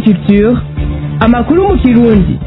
culture amakuru mu kirundi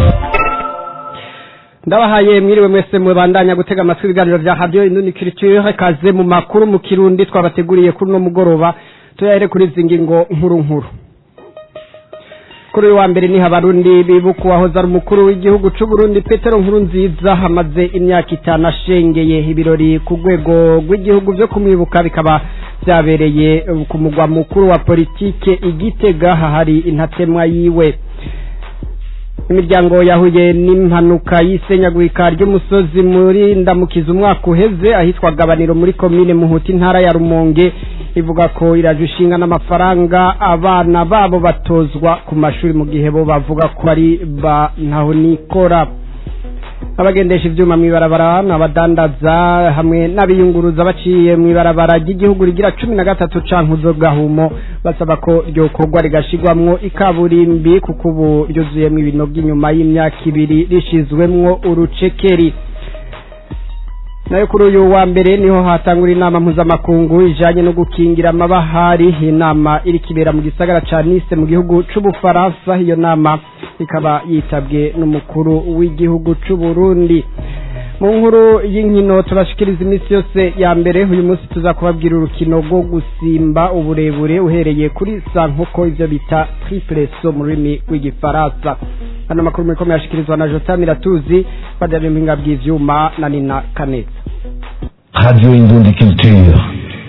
ndabahaye mwiriwe mwese mubandanya gutega amatwi ibiganiro vya radio Induni Culture kaze mu makuru mu kirundi twabateguriye kuri no mugoroba tuyahere kuri zingingo nkuru nkuru kuri uyu wa mbere ni abarundi bibuka uwahoze ari umukuru w'igihugu c'u Burundi Petero Nkuru nziza hamaze imyaka itanu ashengeye ibirori ku rwego rw'igihugu vyo kumwibuka bikaba vyabereye ku mugwa mukuru wa politike igitega hahari intatemwa yiwe imiryango yahuye n'impanuka y'isenyagurika ry'umusozi muri ndamukiza umwaka uheze ahitwa gabaniro muri komine muhuta intara ya rumonge ivuga ko iraje ishinga n'amafaranga abana babo batozwa ku mashuri mu gihe bo bavuga ko ari ba ntaho nikora abagendesha ivyuma mw'ibarabara n'abadandaza hamwe n'abiyunguruza baciye mw'ibarabara ry'igihugu rigira cumi na gatatu cankuzo gahumo basaba ko ryokorwa rigashirwamwo ikaburimbi kuko ubu ryuzuyemwo ibinogo inyuma y'imyaka ibiri rishizwemwo urucekeri nayo kuri uyu wa mbere niho hatangura inama mpuzamakungu ijanye no gukingira amabahari inama iri kibera mu gisagara ca Nice mu gihugu c'Ubufaransa iyo nama ikaba yitabwe n'umukuru w'igihugu c'u Burundi mu nkuru y'inkino turashikiriza iminsi yose ya mbere uyu munsi tuza kubabwira urukino rwo gusimba uburebure uhereye kuri sankoko ivyo bita triple saut mu rurimi rw'igifaransa hano makuru muriko muyashikirizwa na Jota Miratuzi badari mpinga bw'ivyuma na Nina Kaneza Radio Indundi Culture.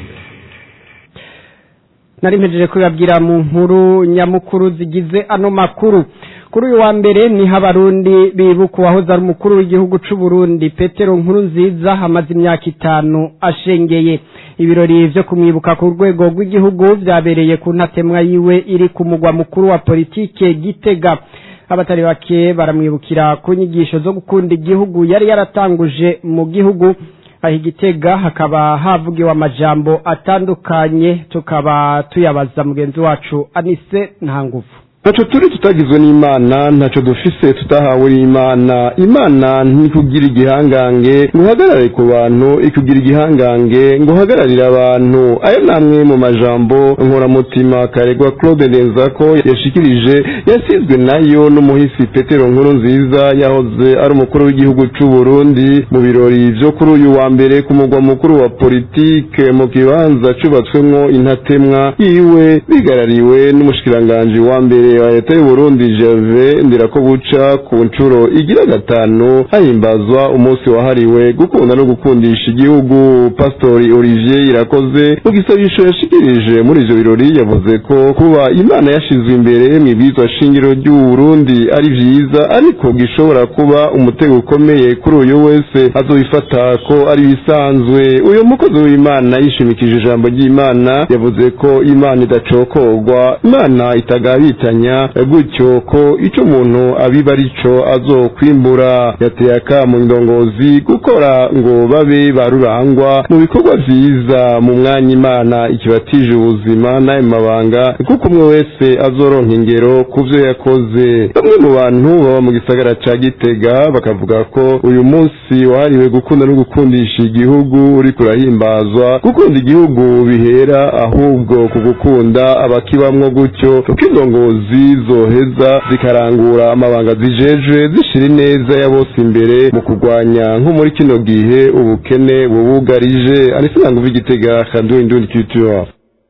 nari mpejeje kubabwira mu nkuru nyamukuru zigize ano makuru kuri uyu wa mbere ni abarundi bibuka uwahoze ari umukuru w'igihugu c'u Burundi Petero Nkuru nziza hamaze imyaka itanu ashengeye ibirori vyo kumwibuka ku rwego rw'igihugu vyabereye ku ntatemwa yiwe iri ku mugwa mukuru wa politike Gitega abatari bake baramwibukira ku nyigisho zo gukunda igihugu yari yaratanguje mu gihugu aho igitega hakaba havugiwe amajambo atandukanye tukaba tuyabaza mugenzi wacu anise nta nguvu ntaco turi tutagizwe n'imana ntaco dufise tutahawe n'imana imana ntikugira igihangange ngo uhagarare ku bantu ikugira igihangange ngo uhagararire abantu ayo namwe mu majambo nkoramutima karegwa claude ndenzako yashikirije yasizwe nayo n'umuhisi petero nkuru nziza yahoze ari umukuru w'igihugu c'u burundi mu birori vyo kuri uyu wa mbere ku mugwa mukuru wa politike mu kibanza cubatswemwo intatemwa yiwe bigarariwe n'umushikiranganji wa mbere wa leta y'uburundi jave ndirakobuca ku nshuro igira gatanu hahimbazwa umunsi wahariwe gukunda no gukundisha igihugu pastori olivier irakoze mu gisabisho yashikirije muri ivyo birori yavuze ko kuba imana yashizwe imbere mw'ibwirizwa shingiro ry'uburundi ari vyiza ariko gishobora kuba umutego ukomeye kuri uyu wese azobifata ko ari bisanzwe uyu mukozi w'imana yishimikije ijambo ry'imana yavuze ko imana idacokorwa imana itagabitanya gutyo ko ico umuntu abiba arico azokwimbura yateye akamu indongozi gukora ngo babe barurangwa mu bikorwa vyiza mu mwanya imana ikibatije ubuzima n'ayo mabanga kuko umwe wese azoronka ingero ku vyo yakoze bamwe mu bantu baba mu gisagara ca gitega bakavuga ko uyu munsi wahariwe gukunda no gukundisha igihugu uriko urahimbazwa gukunda igihugu bihera ahubwo ku gukunda abakibamwo gutyo kuko indongozi zoheza zikarangura amabanga zijejwe zishira ineza ya bose imbere mu kurwanya nko muri kino gihe ubukene bubugarije anisinanga uva igitega kaduha indundi culture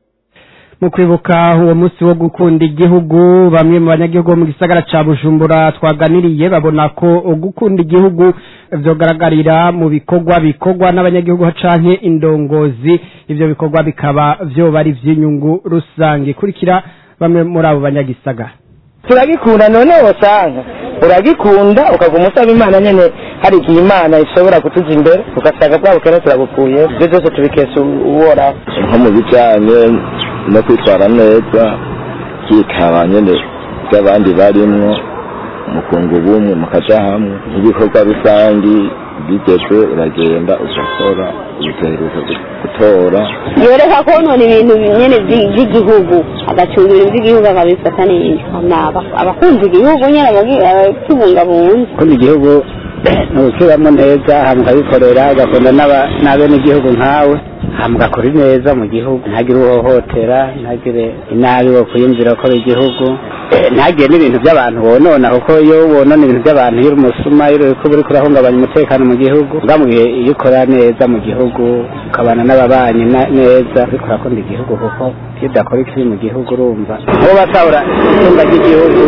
mu kwibuka uwo munsi wo gukunda igihugu bamwe mu banyagihugu bo mu gisagara ca bujumbura twaganiriye babona ko gukunda igihugu vyogaragarira mu bikorwa bikorwa n'abanyagihugu canke indongozi ivyo bikorwa bikaba vyoba ari ivy'inyungu rusange kurikira bamwe muri abo banyagisagara turagikunda none wosanga uragikunda ukaguma usaba imana nyene hari igihe imana ishobora kutuza imbere ugasanga bwa bukene turabukuye ibyo byose tubikesha uworaho nko mu bijyanye no kwitwara neza kikaba nyine by'abandi barimwo mukunga ubumwe mukaja hamwe nk'ibikorwa rusangi bigezwe uragenda ugakora ugaheruka gutora yoreka konona ibintu nyene vyi- vy'igihugu agacunga ibintu vy'igihugu akabifata neza Hama aba- abakunda igihugu nyene abagi- abakibungabunga kundi igihugu ni ukibamo neza hama ukabikorera ugakunda n'aba- n'abenegihugu nkawe hama ugakora neza mu gihugu ntagire uhohotera ntagire inabi wo kuyumvira ko igihugu ntagire n'ibintu by'abantu bonona kuko iyo wonona ibintu by'abantu iyo uri umusuma iyo uri kuba uriko urahungabanya umutekano mu gihugu bwa mu gihe iyo ukora neza mu gihugu ukabana n'ababanyi na- neza uriko urakunda igihugu kuko iyo udakora ikibi mu gihugu urumva abo basahura itunga ry'igihugu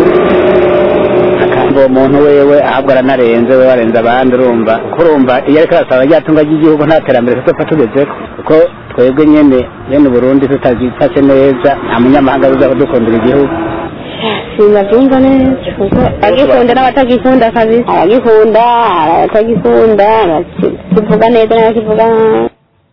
akamba uwo muntu wewe ahabwa aranarenze we warenze abandi urumva kuko urumva iyo ariko arasaba rya tunga ry'igihugu nta terambere tuzopfa tugezeko kuko twebwe nyene bene uburundi tutagifashe neza nta munyamahanga uzaba dukundira igihugu sinabyumva neza kuko abagikunda n'abatagikunda kabisa abagikunda abatagikunda kivuga neza n'abakivuga nabi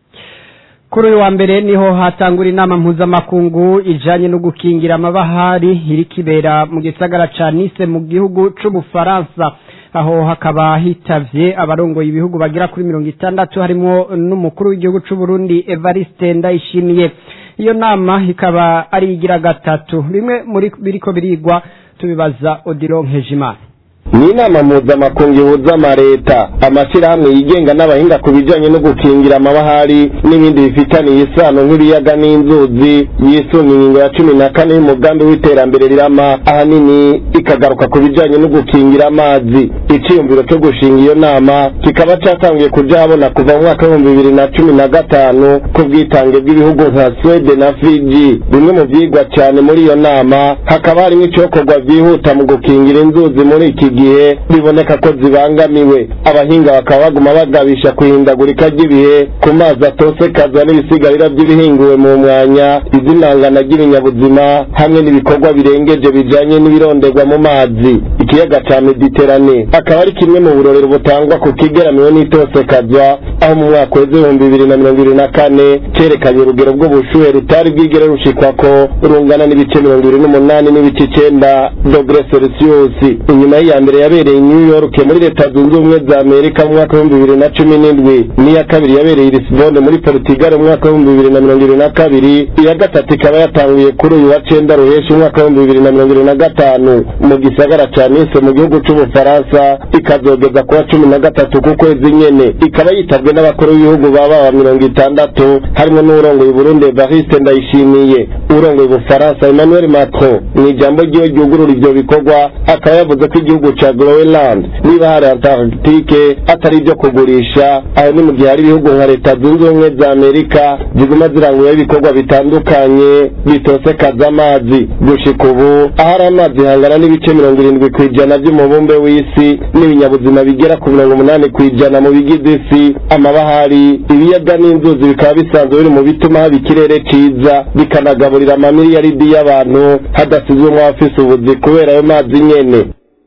kuri uyu wa mbere niho hatangura inama mpuzamakungu ijanye no gukingira amabahari iri kibera mu gisagara ca Nice mu gihugu c'Ubufaransa aho hakaba hitavye abarongoye ibihugu bagira kuri mirongo itandatu harimo n'umukuru w'igihugu c'u Burundi Evariste Ndayishimiye iyo nama ikaba ari igira gatatu bimwe muri biriko birigwa tubibaza Odilon Nkejimana ni inama mpuzamakungu ihuza amareta amashyirahamwe yigenga n'abahinga ku bijyanye no gukingira amabahari n'ibindi bifitaniye isano nk'ibiyaga n'inzuzi yisunga ingingo ya cumi na kane y'umugambi w'iterambere rirama ahanini ikagaruka ku bijyanye no gukingira amazi icyiyumviro cyo gushinga iyo nama kikaba cyatangiye kuja habona kuva mu mwaka w'ibihumbi bibiri na cumi na gatanu ku bwitange bw'ibihugu nka swede na fiji bimwe mu byigwa cyane muri iyo nama hakaba harimo icyokorwa byihuta mu gukingira inzuzi muri iki gihe biboneka ko zibangamiwe abahinga bakaba baguma bagabisha kuhindagurika ry'ibihe ku mazi atosekaza n'ibisigarira by'ibihinguwe mu mwanya izinangana ry'ibinyabuzima hamwe n'ibikorwa birengeje bijanye n'ibironderwa mu mazi ikiyaga ca mediterane akaba ari kimwe mu burorero butangwa ku kigeramiwe n'itosekazwa aho mu mwaka w'ibihumbi bibiri na mirongo ibiri na kane cerekanye urugero bw'ubushuhe rutari bwigere rushikwako rungana n'ibice mirongo ibiri n'umunani n'ibice icenda dogere celsius inyuma y'iya mbere yabereye i new york muri leta zunze ubumwe za amerika mu mwaka w'ibihumbi bibiri na cumi n'indwi n'iya kabiri yabereye i lisbonne muri portugal mu mwaka w'ibihumbi bibiri na mirongo ibiri na kabiri iya gatatu ikaba yatanguye kuri uyu wa cenda ruheshi umwaka w'ibihumbi bibiri na mirongo ibiri na gatanu mu gisagara ca nice mu gihugu c'ubufaransa ikazogeza kuwa cumi na gatatu ku kwezi nyene ikaba yitabwe n'abakuru b'ibihugu baba ba mirongo itandatu harimo n'urongoye uburundi evariste ndayishimiye urongoye ubufaransa emmanuel macron mu ijambo ryiwe ryugurura ivyo bikorwa akaba yavuze ko igihugu ca groenland niba hari antarctique atari ibyo kugurisha aho ni mu gihe hari ibihugu nka leta zunze ubumwe za amerika ziguma zirangura ibikorwa bitandukanye bitosekaza amazi gushika ubu ahari amazi hangana n'ibice mirongo irindwi ku ijana by'umubumbe w'isi n'ibinyabuzima bigera ku mirongo umunani ku ijana mu bigize isi amabahari ibiyaga n'inzuzi bikaba bisanzwe biri mu bituma haba ikirere ciza bikanagaburira amamiliyaridi y'abantu hadasizwemo abafise ubuzi kubera ayo mazi nyene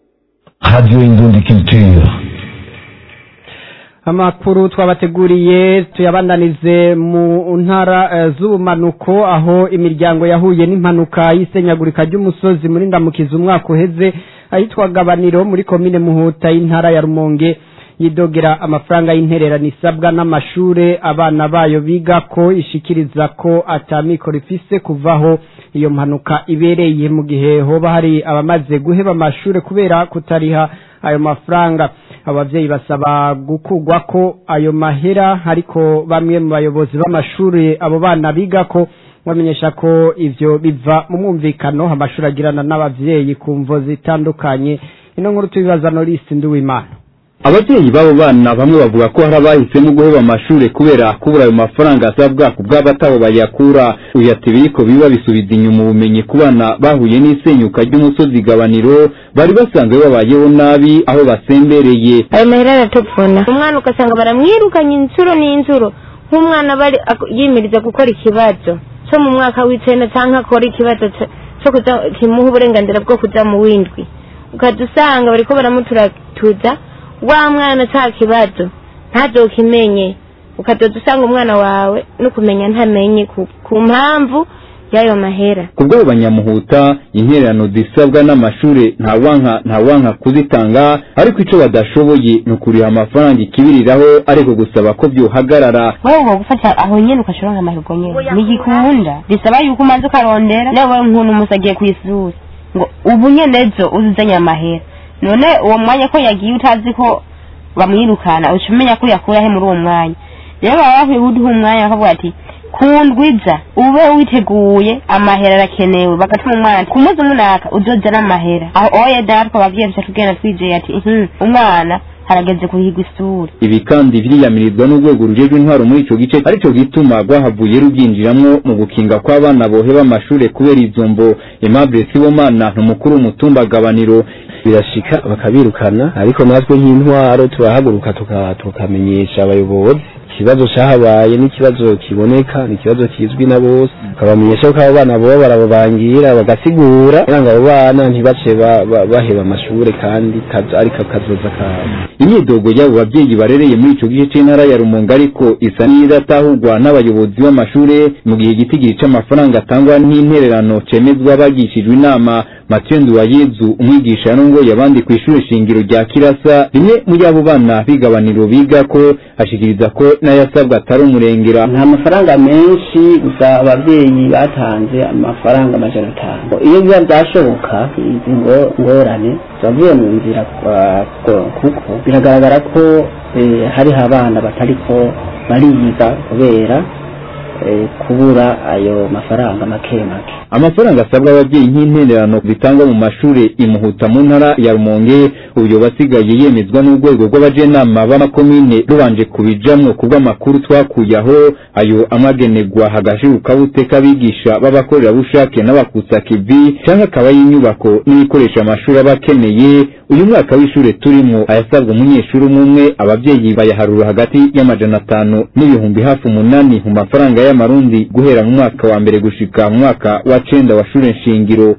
Radio Indundi Culture. amakuru twabateguriye tuyabandanize mu ntara eh, z'ubumanuko aho imiryango yahuye n'impanuka y'isenyagurika ry'umusozi muri ndamukiza umwaka uheze ahitwa gabaniro muri komine muhuta y'intara ya rumonge yidogera amafaranga y'intererano isabwa n'amashure abana bayo biga ko ishikiriza ko atamikoro ifise kuvaho iyo mpanuka ibereye mu gihe hoba hari abamaze guheba amashure kubera kutariha ayo mafaranga abavyeyi basaba gukugwa ko ayo mahera ariko bamwe mu bayobozi b'amashuri abo bana biga ko bamenyesha ko ivyo biva mu mwumvikano amashuri agirana n'abavyeyi ku mvo zitandukanye ino nkuru tubibaza Norisi Nduwimana ababyeyi b'abo bana bamwe bavuga ko hari abahisemo guheba amashuri kubera kubura ayo mafaranga asabwa ku bw'abatabo bayakura uyu ati biriko biba bisubiza inyuma ubumenyi ku bana bahuye n'isenyuka ry'umusozi gabaniro bari basanzwe babayeho nabi aho basembereye ayo mahera aratupfuna umwana ugasanga baramwirukanye inshuro n'inshuro nk'umwana bari ak- yimiriza gukora ikibazo cyo mu mwaka w'icenda cyangwa akora ikibazo co- cyo kuja kimuha uburenganzira bwo kuja mu windwi ukaza usanga bariko baramuturatuza wa mwana ca kibazo ntazokimenye ukadoda usanga umwana wawe no kumenya ntamenye ku, ku mpamvu y'ayo mahera ku bw'abo banyamuhuta intererano zisabwa n'amashure ntawanka ntawanka kuzitanga ariko ico badashoboye ni ukuriha amafaranga ikibiriraho ariko gusaba ko vyohagarara wowe uba gufata aho nyene ukashora nk'amahirwe nyene ntigikunda bisaba yuko umanza ukarondera nawe nk'umuntu umusi agiye kw'isuri ngo ubu nyene ejo uzuzanye amahera none uwo mwanya ko yagiye utazi ko bamwirukana uca umenya ko yakura he muri uwo mwanya rero baba bakwiye kuduha umwanya bakavuga ati kundwiza ube witeguye amahera arakenewe bagatuma umwana ati ku munsi umunaka uzoza n'amahera aho oya natwe abavyeyi duca tugenda twizeye ati "Mhm, umwana harageze kuhigwa isura ibi kandi biriyamirizwa n'urwego rujejwe intwaro muri ico gice arico gituma rwahavuye rubyinjiramwo mu gukinga kw'abana boheba amashure kubera izo mvo Aimable Sibomana n'umukuru w'umutumba gabaniro birashika bakabirukana ariko natwe nk'intwaro turahaguruka tuka- tukamenyesha abayobozi ikibazo cyahabaye n'ikibazo kiboneka ni ikibazo kizwi na bose tukabamenyesha ko abo bana boba barababangira bagasigura kugira ngo abo bana ntibace ba- ba- baheba amashure kandi kazo- ariko kazoza kabo imyidogo y'abo babyeyi barereye muri ico gice c'intara ya Rumonge ariko isa n'idatahurwa n'abayobozi b'amashure mu gihe igitigiri c'amafaranga atangwa n'intererano cemezwa bagishijwe inama Mathieu Nduwayezu umwigisha yarongoye abandi kw'ishure shingiro rya Kirasa rimwe muri abo bana bigabaniro biga ko ashikiriza ko n'ayasabwa atari umurengera nta mafaranga menshi gusa ababyeyi batanze amafaranga amajana atanu iyo biba byashoboka izi ngo- ngorane zavuye mu nzira kwa- kwa- kuko biragaragara ko eh, hariho abana batariko bariga kubera eh, kubura ayo mafaranga make make amafaranga asabwa ababyeyi nk'intererano zitangwa mu mashure imuhuta mu ntara ya Rumonge ubu basigaye yemezwa n'urwego rw'abajenama b'amakomine rubanje kubijamwo kubw'amakuru twakuye aho ayo amagenerwa hagashiruka buteka abigisha b'abakorerabushake n'abakutsa kivi canke akaba y'inyubako n'ibikoresho amashuri aba akeneye uyu mwaka w'ishure turimo ayasabwa umunyeshuri umwe umwe abavyeyi bayaharura hagati y'amajana atanu n'ibihumbi hafi umunani mu mafaranga y'amarundi guhera mu mwaka wa mbere gushika mu mwaka wa cenda wa shure nshingiro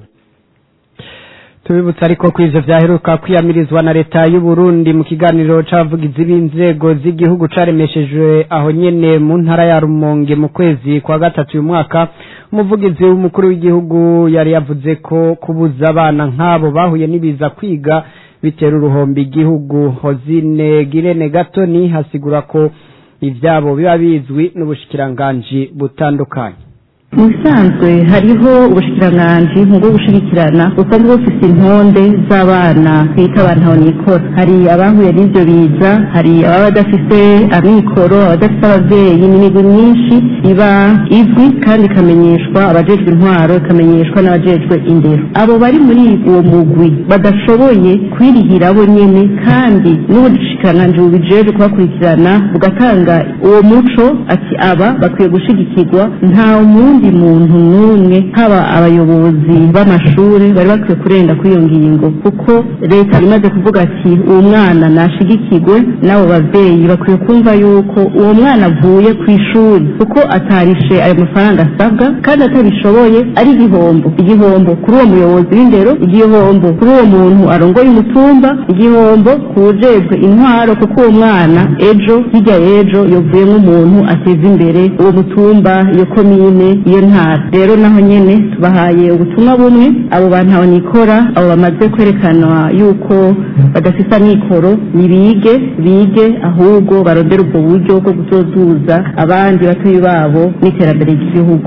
tubibutsa ariko ko ivyo vyaheruka kwiyamirizwa na leta y'u Burundi mu kiganiro c'abavugizi b'inzego z'igihugu caremeshejwe aho nyene mu ntara ya Rumonge mu kwezi kwa gatatu uyu mwaka umuvugizi w'umukuru w'igihugu yari yavuze ko kubuza abana nk'abo bahuye n'ibiza kwiga bitera uruhombi igihugu Hozine Girene Gatoni hasigura ko ivyabo biba bizwi n'ubushikiranganji butandukanye mu bisanzwe hariho ubushikiranganji bwo gushigikirana busanzwe bufise intonde z'abana bita abantu nikora hari abahuye n'ivyo biza hari ababa badafise amikoro abadafise abavyeyi n'imigwi myinshi iba izwi kandi ikamenyeshwa abajejwe intwaro ikamenyeshwa n'abajejwe indero abo bari muri uwo mugwi badashoboye kwirihira bo nyene kandi n'ubushikiranganji bubijejwe kubakurikirana bugatanga uwo muco ati aba bakwiye gushigikirwa nta mundi muntu n'umwe haba abayobozi b'amashuri bari bakwiye kurenga kuri iyo ngingo kuko leta imaze kuvuga ati uwo mwana nashigikirwe n'abo bavyeyi bakwiye kumva yuko uwo mwana avuye ku ishuri kuko atarishe ayo mafaranga asabwa kandi atabishoboye ari igihombo igihombo kuri uwo muyobozi w'indero igihombo kuri uwo muntu arongoye umutumba igihombo ku wujejwe intwaro kuko uwo mwana ejo hirya y'ejo yovuyemo umuntu ateza imbere uwo mutumba iyo komine iyo ntara rero naho nyene tubahaye ubutumwa bumwe abo bantu aho nikora abo bamaze kwerekanwa yuko badafise amikoro nibige bige ahubwo barondere ubwo buryo bwo kuzozuza abandi batoyi babo n'iterambere ry'igihugu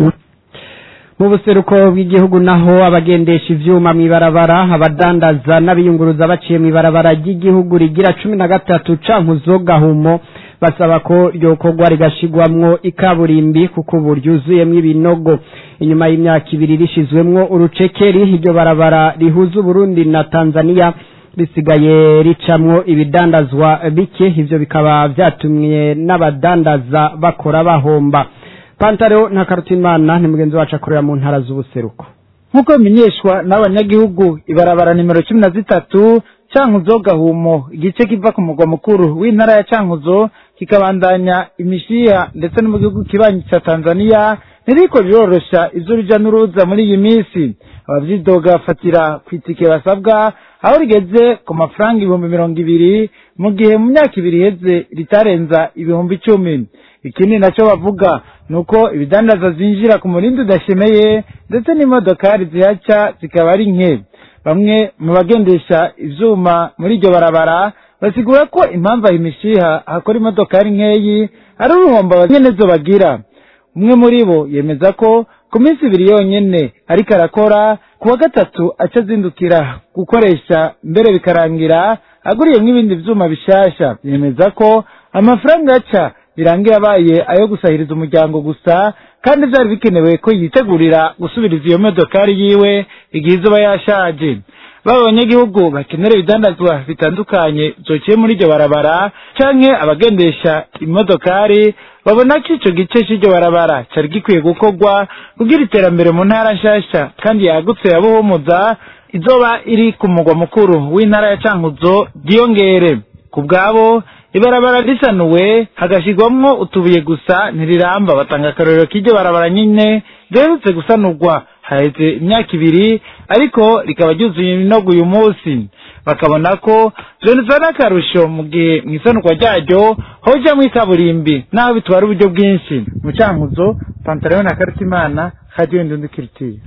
mu buseruko bw'igihugu naho abagendesha ivyuma mw'ibarabara abadandaza n'abiyunguruza baciye mw'ibarabara ry'igihugu rigira cumi na gatatu cankuzo gahumo basaba ko ryokorwa rigashigwamwo ikaburimbi kuko ubu ryuzuyemwo ibinogo inyuma y'imyaka ibiri rishizwemwo urucekeri iryo barabara rihuza uburundi na tanzania risigaye ricamwo ibidandazwa bike ivyo bikaba vyatumye n'abadandaza bakora bahomba pantaro nta karutimana ni mugenzi wacu akorera mu ntara z'ubuseruko nk'uko bimenyeshwa n'abanyagihugu ibarabara nimero cumi na zitatu cankuzo gahumo igice kiva ku mugwa mukuru w'intara ya cankuzo kikabandanya imishiha ndetse no mu gihugu kibanyi ca tanzania ntiriko rirorosha ivy'uruja n'uruza muri iyi minsi abavyidoga bafatira ku itike basabwa aho rigeze ku mafaranga ibihumbi mirongo ibiri mu gihe mu myaka ibiri iheze ritarenza ibihumbi icumi ikindi naco bavuga ni uko ibidandaza zinjira ku murindi udashemeye ndetse n'imodokari zihaca zikaba ari nke bamwe mu bagendesha ivyuma muri iryo barabara basigura ko impamvu aho imishiha hakora imodokari nkeyi ari uruhombo abanyenezo bagira umwe muri bo yemeza ko ku minsi ibiri yonyene ariko arakora ku wa gatatu aca azindukira gukoresha mbere bikarangira aguriyemwo ibindi vyuma bishasha yemeza ko amafaranga yaca birangiye abaye ayo gusahiriza umuryango gusa kandi vyari bikenewe ko yitegurira gusubiriza iyo modokari yiwe igihe izoba yashaje baba abanyagihugu bakenera ibidandazwa bitandukanye vyociye muri iryo barabara canke abagendesha imodokari babona ko ico gice c'iryo barabara cari gikwiye gukorwa kugira iterambere mu ntara nshasha kandi yagutse ya buhumuza izoba iri ku mugwa mukuru w'intara ya cankuzo ryiyongere ku bwabo ibarabara risanuwe hagashirwamwo utubuye gusa ntiriramba batanga akarorero k'iryo barabara nyine riherutse gusanurwa haheze imyaka ibiri ariko rikaba ryuzuye inogo uyu munsi bakabona ko vyoneza n'akarusho mu gihe mw'isanurwa ryaryo hojamwo ikaburimbi naho bitwara uburyo bwinshi mu cankuzo pantaleon na karitimana radio indundikiritiye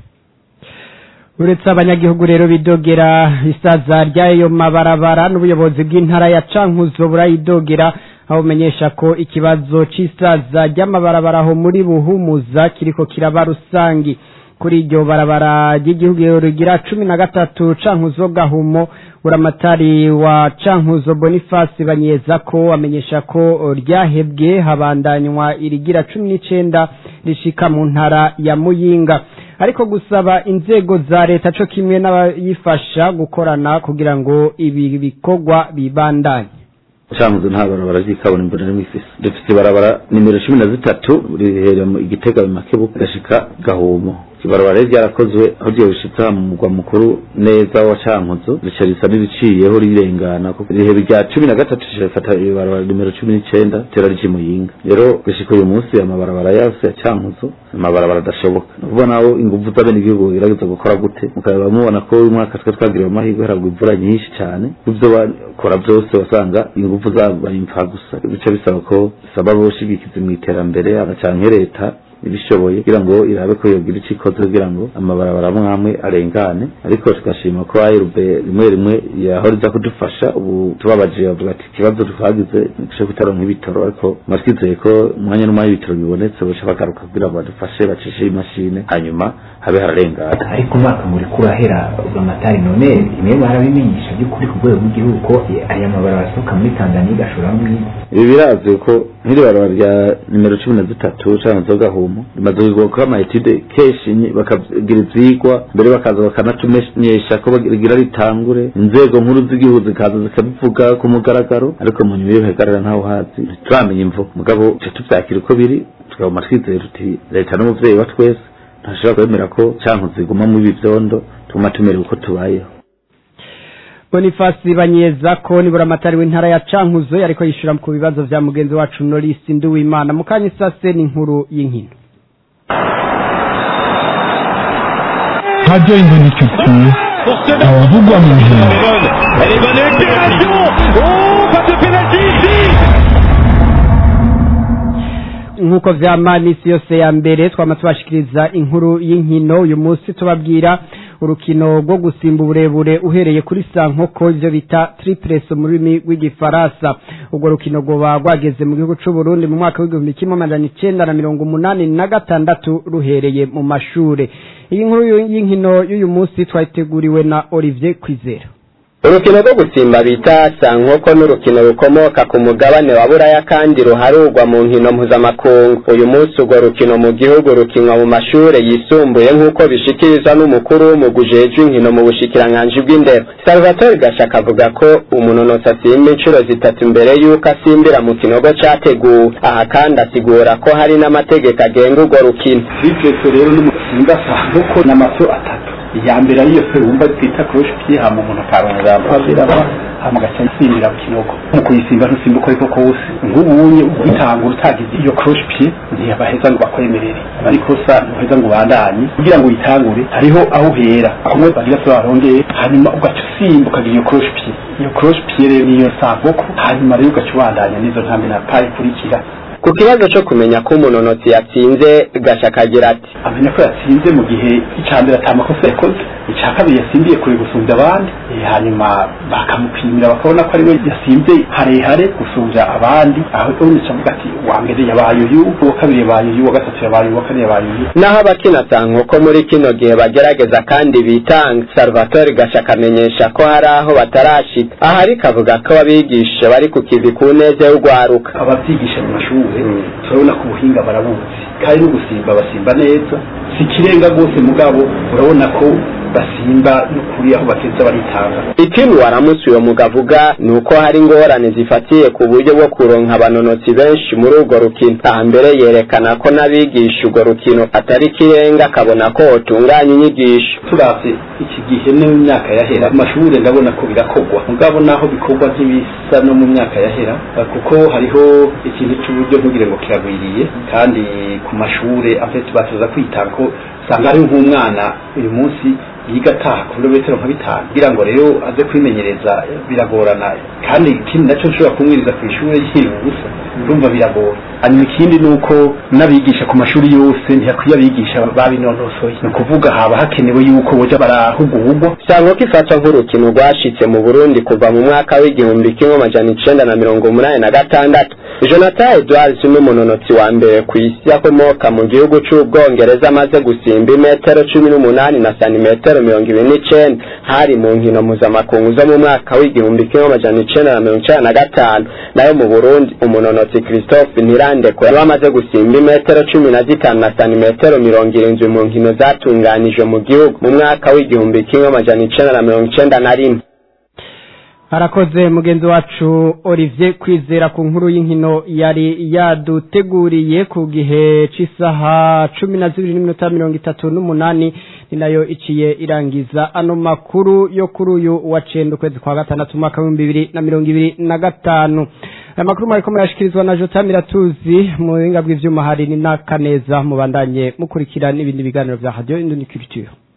uretse abanyagihugu rero bidogera isaza ry'ayo mabarabara n'ubuyobozi bw'intara ya cankuzo burayidogera aho bumenyesha ko ikibazo c'isaza ry'amabarabara aho muri buhumuza kiriko kiraba rusangi kuri iryo barabara ry'igihugu rigira cumi na gatatu cankuzo gahumo uramatari wa cankuzo bonifasi banyeza ko amenyesha ko ryahebwe habandanywa irigira cumi n'icenda rishika mu ntara ya muyinga ariko gusaba inzego za leta co kimwe n'abayifasha gukorana kugira ngo ibi bikorwa bibandanye cankuzo nta barabara ry'ikaburimbo na rimwe ifise dufise ibarabara nimero cumi na zitatu riherera mu igitega mu makebuka gashika gahumo ibarabara rero ryarakozwe aho ryo bishitse mu mugwa mukuru neza wa cankuzo rica risa n'iriciyeho rirengana kuko rihebe rya cumi na gatatu rifata ibarabara nimero cumi n'icenda tera rije muyinga rero gushika uyu munsi amabarabara yose ya cankuzo amabarabara adashoboka nukuvuga naho inguvu z'abenegihugu bagerageza gukora gute mukaba mubona ko uyu mwaka twe twagiriwe amahirwe haragwa imvura nyinshi cane ivyo bakora vyose wasanga inguvu zabaye impfa gusa bica bisaba ko bisaba boshigikiza mw'iterambere agacanke leta ibishoboye kugira ngo irabe ko yogira ico ikoze kugira ngo amabarabara amwe arengane ariko tugashima ko ayirube rimwe rimwe yahora iza kudufasha ubu tubabaje bavuga ati ikibazo twagize nico kutaronka ibitoro ariko mwatwizeye ko umwanya n'umwanya ibitoro bibonetse boca bagaruka kugira ngo badufashe bacishe imashini hanyuma habe hararengana ariko umwaka muri kurahera amatari none imwe barabimenyesha by'ukuri ku rwego rw'igihugu ko aya mabarabara asohoka muri tanzaniya igashora muri ibi birazwi ko nk'iri barabara rya nimero cumi na zitatu canke zogahumo rimaze kugwa ama etude kenshi bakagira ivyigwa mbere bakaza bakanatumenyesha ko rigira ritangure inzego nkuru z'igihugu zikaza zikabivuga ku mugaragaro ariko mu nyuma iyo bihagarara ntaho hazi ntituramenya imvo mugabo tuca tuvyakira uko biri tukaguma twizeye tuti leta n'umuvyeyi wa twese ntashobora kwemera ko canke ziguma mu ibi vyondo tuguma tumerewe uko tubayeho bonifasi banyeza ko nibura amatari w'intara ya cankuzo yariko yishura ku bibazo vya mugenzi wacu norisi nduwimana mu kanya isase n'inkuru y'inkino Radio Indoniculture, abavugwa mu nkino nk'uko vyama n'isi yose ya mbere twama tubashikiriza inkuru y'inkino uyu munsi tubabwira urukino rwo gusimba uburebure uhereye kuri sankoko ivyo bita triples mu rurimi rw'igifaransa urwo rukino rwoba rwageze mu gihugu c'u Burundi mu mwaka w'igihumbi kimwe amajana icenda na mirongo umunani na gatandatu ruhereye mu mashure iyi nkuru y'inkino y'uyu munsi twayiteguriwe na Olivier Kwizera urukino rwo gusimba bita sankoko n'urukino rukomoka ku mugabane wa buraya kandi ruharurwa mu nkino mpuzamakungu uyu munsi urwo rukino mu gihugu rukinwa mu mashure yisumbuye nk'uko bishikirizwa n'umukuru w'umugwi ujejwe inkino mu bushikiranganji bw'indero salvatore gashaka avuga ko umunonotsi asimba inshuro zitatu mbere y'uko asimbira mu kinogo categuwe aha kandi asigura ko hari n'amategeko agenga urwo rukino bivyese rero n'umusimba sankoko n'amaso atatu iya mbere ariyo se wumva twita kurusha ukihama umuntu akarongera abiraba hama agaca yisimbira ku kinogo mu kuyisimba ntusimba uko ariko kose nk'ubunye ugitangura utagize iyo croche pied ntiyabaheza ngo bakwemerere ariko sa ntuheza ngo ubandanye kugira ngo uyitangure hariho aho uhera kumwe bagira se barongeye hanyuma ugaca usimba ukagira iyo croche pied iyo croche pied rero niyo sankoko hanyuma rero ugaca ubandanya n'izo ntambi na pari ikurikira ku kibazo cyo kumenya ko umunonotsi yatsinze gashaka agira ati amenya ko yatsinze mu gihe icya mbere ata makosa yakoze icya kabiri yasimbiye kure gusumbya abandi eh, hanyuma bakamupimira bakabona ko ari we yasimvye harehare gusumbya abandi aho unica avuga ati uwa mbere yabaye uyu uwa kabiri yabaye uyu uwa gatatu yabaye uyu uwa kane yabaye uyu naho abakina nko muri kino gihe bagerageza kandi bitanga salvatore gasha akamenyesha ko hari aho batarashika aha ariko avuga ko abigisha bari ku kivi ku neza y'urwaruka ababyigisha mu mashuri turabona ko ubuhinga barabuzi kandi no gusimba basimba neza si ikirenga rwose mugabo urabona ko basimba n'ukuri aho bateza baritanga ikindi waramutse uyo mugabo avuga ni uko hari ingorane zifatiye ku buryo bwo kuronka abanonotsi benshi muri urwo rukino aha mbere yerekana ko n'abigisha urwo rukino atari ikirenga akabona ko hotunganya inyigisho turavye iki gihe no mu myaka yahera mu mashuri ndabona ko birakorwa mugabo naho bikorwa nk'ibisa no mu myaka yahera kuko hariho ikintu cy'uburyo ntugire ngo kiragwiriye kandi ku mashure afite batuza kwitanga ko usanga ari nk'umwana uyu munsi yiga ataha ku birometero nka bitanu kugira ngo rero aze kwimenyereza biragorana kandi ikindi nacyo nshobora kumwiriza ku ishuri yiriwe ubusa urumva biragora hanyuma ikindi ni uko n'abigisha ku mashuri yose ntihakwiye abigisha babinonosoye ni ukuvuga haba hakenewe yuko boja barahugurwa cyangwa ko ifatwa nk'urukino rwashitse mu burundi kuva mu mwaka w'igihumbi kimwe amajana icenda na mirongo umunani na gatandatu jonathan edwards n'umunonotsi wa mbere ku isi akomoka mu gihugu c'ubwongereza amaze gusimba imetero cumi n'umunani na santimetero mirongo ibiri n'icenda hari mu nkino mpuzamakungu zo mu mwaka w'igihumbi kimwe amajana icenda na mirongo icenda na gatanu nayo mu burundi umunonotsi christophe ntirandekwe yari amaze gusimba imetero cumi na zitanu na santimetero mirongo irindwi mu nkino zatunganijwe mu gihugu mu mwaka w'igihumbi kimwe amajana icenda na mirongo icenda na rimwe harakoze mugenzi wacu olivier kwizera ku nkuru y'inkino yari yaduteguriye ku gihe cy'isaha cumi na zibiri n'iminota mirongo itatu n'umunani ni nayo iciye irangiza ano makuru yo kuri uyu wa cenda ukwezi kwa gatandatu umwaka w'ibihumbi bibiri na mirongo ibiri na gatanu aya makuru mwariko murayashikirizwa na jota miratuzi mu buhinga bw'ivyuma hari ni n'akaneza mubandanye mukurikira n'ibindi biganiro vya radiyo induni culture